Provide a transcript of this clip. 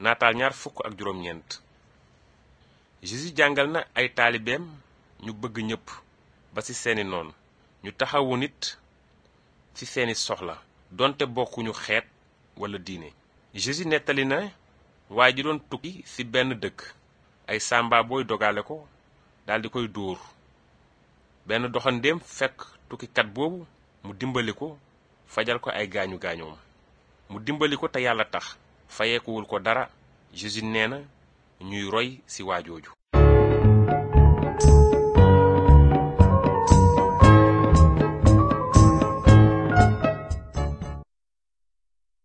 naataal ñaar fukk ak juróom-ñeent Jésus jàngal na ay taalibeem ñu bëgg ñépp ba ci seeni noon ñu taxawu nit ci seeni soxla donte bokkuñu xeet walla diine Jésus nettali na waaye ji doon tukki ci benn dëkk ay sàmba booy dogale ko daldi koy dóor benn doxandéem fekk tukkikat boobu mu dimbali ko fajal ko ay gaañu gaañoom mu dimbali ko te yàlla tax fayeekuwul ko dara Jésus nee na ñuy roy ci waajooju